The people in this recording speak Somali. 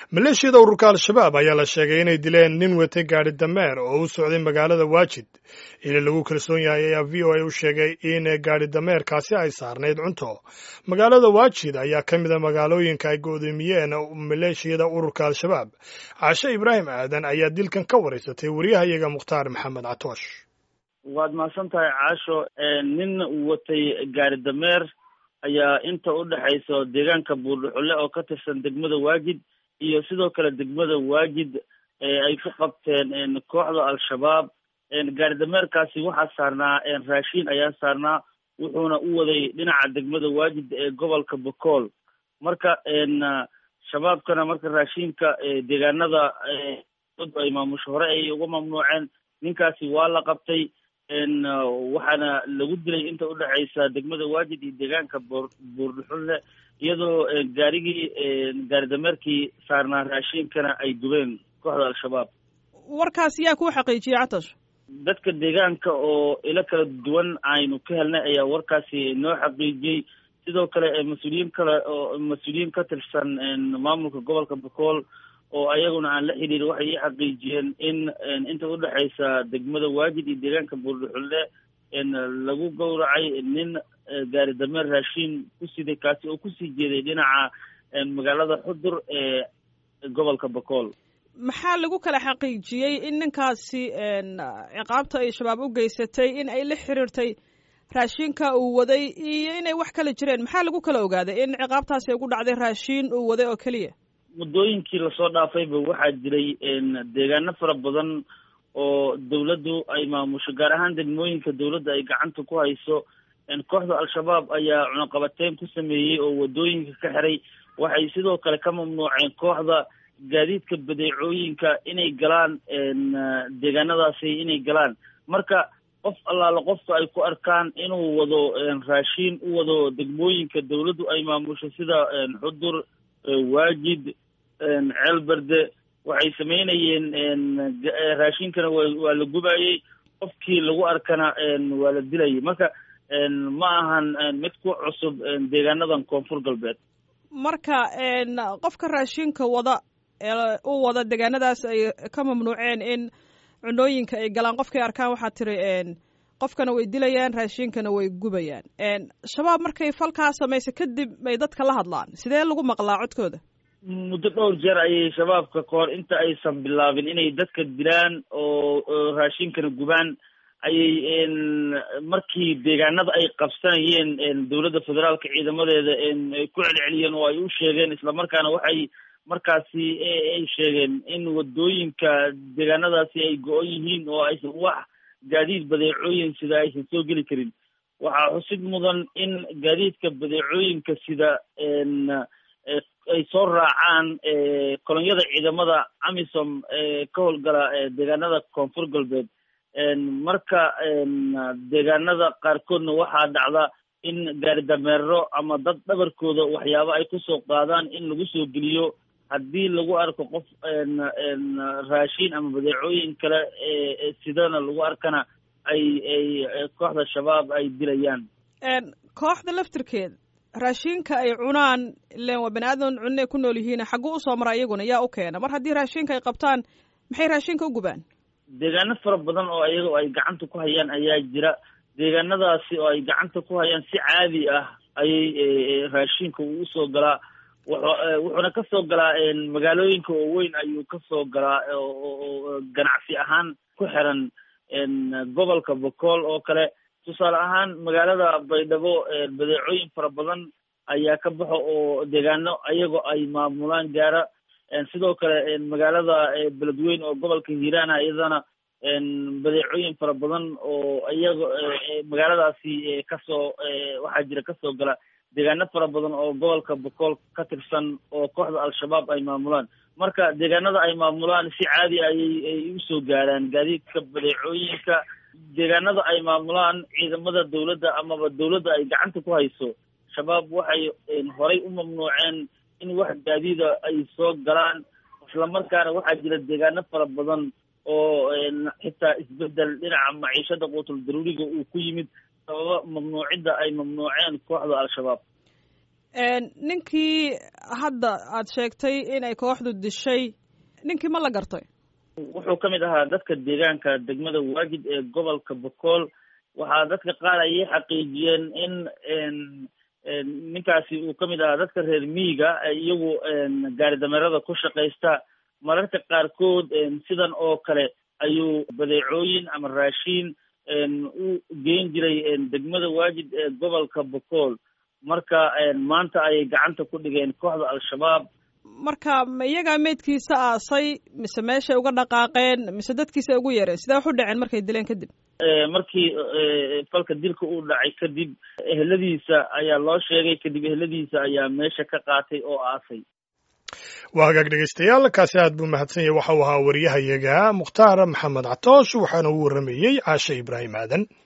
maleeshiyada ururka al-shabaab ayaa la sheegay inay dileen nin watay gaadhi dameer oo u socday magaalada waajid ili lagu kalsoon yahay ayaa v o a u sheegay in gaadhi dameerkaasi ay saarnayd cunto magaalada waajid ayaa ka mida magaalooyinka ay go'doomiyeen maleeshiyada ururka al-shabaab caashe ibraahim aadan ayaa dilkan ka waraysatay wariyahayaga mukhtaar maxamed catoosh waad mahadsan tahay caasho nin watay gaari dameer ayaa inta u dhexaysa deegaanka buurdhuxulle oo ka tirsan degmada waajid iyo sidoo kale degmada waajid ay ku qabteen kooxda al-shabaab gaari dameerkaasi waxaa saarnaa raashiin ayaa saarnaa wuxuuna u waday dhinaca degmada waajid ee gobolka bokool marka shabaabkana marka raashiinka deegaanada ay maamusho hore ay uga mamnuuceen ninkaasi waa la qabtay waxaana lagu dilay inta udhexaysa degmada waajid iyo deegaanka boor buurdhuxulle iyadoo gaarigii gaari dameerkii saarnaa raashiinkana ay gubeen kooxda al-shabaab warkaas yaa kuu xaqiijiyey catash dadka deegaanka oo ilo kala duwan aynu ka helnay ayaa warkaasi noo xaqiijiyey sidoo kale mas-uuliyiin kale oo mas-uuliyiin ka tirsan maamulka gobolka bokool oo ayaguna aan la xidhiir waxay ii xaqiijiyeen in inta udhexaysa degmada waajid iyo deegaanka buurdhuxulle lagu gowracay nin gaari dameer raashiin ku siday kaasi oo kusii jeeday dhinaca magaalada xudur ee gobolka bokool maxaa lagu kala xaqiijiyey in ninkaasi ciqaabta ay shabaab u geysatay in ay la xiriirtay raashinka uu waday iyo inay wax kala jireen maxaa lagu kala ogaaday in ciqaabtaasi ay ku dhacday raashiin uu waday oo keliya muddooyinkii lasoo dhaafayba waxaa jiray deegaano fara badan oo dawladdu ay maamusho gaar ahaan degmooyinka dawladda ay gacanta ku hayso kooxda al-shabaab ayaa cunaqabateyn ku sameeyey oo waddooyinka ka xiray waxay sidoo kale ka mamnuuceen kooxda gaadiidka badeecooyinka inay galaan deegaanadaasi inay galaan marka qof allaala qofka ay ku arkaan inuu wado raashiin u wado degmooyinka dawladdu ay maamusho sida xudur waajid ceelberde waxay samaynayeen raashinkana wa waa la gubayey qofkii lagu arkana waa la dilayay marka ma ahan mid ku cusub deegaanadan koonfur galbeed marka qofka raashinka wada ee u wada deegaanadaas ay ka mamnuuceen in cunooyinka ay galaan qofkay arkaan waxaa tiri qofkana way dilayaan raashinkana way gubayaan shabaab markay falkaa samaysa kadib bay dadka la hadlaan sidee lagu maqlaa codkooda muddo dhowr jeer ayay shabaabka kahor inta aysan bilaabin inay dadka dilaan oo raashinkana gubaan ayay markii deegaanada ay qabsanayeen dowladda federaalka ciidamadeeda ay ku celceliyeen oo ay u sheegeen islamarkaana waxay markaasi ay sheegeen in wadooyinka deegaanadaasi ay go-on yihiin oo aysan wax gaadiid badeecooyin sida aysan soo geli karin waxaa xusid mudan in gaadiidka badeecooyinka sida ay soo raacaan kolonyada ciidamada amisom ee ka howlgala deegaanada koonfur galbeed marka deegaanada qaarkoodna waxaa dhacda in gaari dameero ama dad dhabarkooda waxyaabo ay kusoo qaadaan in lagu soo geliyo haddii lagu arko qof raashiin ama badeecooyin kale sidana lagu arkana ay ay kooxda shabaab ay dilayaan kooxda laftirkeed raashinka ay cunaan ilen waa bani aadan cunne ku nool yihiin xagguu usoo mara iyaguna yaa u keena mar haddii raashinka ay qabtaan maxay raashinka u gubaan deegaano fara badan oo iyaga ay gacanta ku hayaan ayaa jira deegaanadaasi oo ay gacanta ku hayaan si caadi ah ayay raashinka uu usoo galaa wuxuuna kasoo galaa magaalooyinka oo weyn ayuu kasoo galaa oo ganacsi ahaan ku xiran gobolka bokool oo kale tusaale ahaan magaalada baydhabo badeecooyin fara badan ayaa ka baxo oo deegaano ayagoo ay maamulaan gaara sidoo kale magaalada beledweyn oo gobolka hiiraana iyadana badeecooyin fara badan oo iyaga magaaladaasi kasoo waxaa jira kasoo gala deegaano fara badan oo gobolka bokool ka tirsan oo kooxda al-shabaab ay maamulaan marka deegaanada ay maamulaan si caadi ayay ay usoo gaaraan gaadiidka badeecooyinka deegaanada ay maamulaan ciidamada dawladda amaba dawladda ay gacanta ku hayso shabaab waxay horay u mamnuuceen in wax gaadiida ay soo galaan islamarkaana waxaa jira deegaano fara badan oo xitaa isbedel dhinaca maciishada quutul daruuriga uu ku yimid sababa mamnuucidda ay mamnuuceen kooxda al-shabaab ninkii hadda aad sheegtay inay kooxdu dishay ninkii ma la gartay wuxuu ka mid ahaa dadka deegaanka degmada waajid ee gobolka bokool waxaa dadka qaar ayay xaqiijiyeen in ninkaasi uu ka mid ahaa dadka reer miyiga iyagu gaari dameerada ku shaqaysta mararka qaarkood sidan oo kale ayuu badeecooyin ama raashiin u geyn jiray degmada waajid ee gobolka bokool marka maanta ayay gacanta ku dhigeen kooxda al-shabaab marka ma iyagaa meydkiisa aasay mise meeshay uga dhaqaaqeen mise dadkiisa ugu yeereen sidee wax u dhaceen markay dileen kadib markii falka dilka uu dhacay kadib eheladiisa ayaa loo sheegay kadib eheladiisa ayaa meesha ka qaatay oo aasay waa hagaag dhegeystayaal kaasi aad buu mahadsan yahay waxa uu ahaa wariyahayaga mukhtaar maxamed catoosh waxaana uu warramayey caashe ibraahim aadan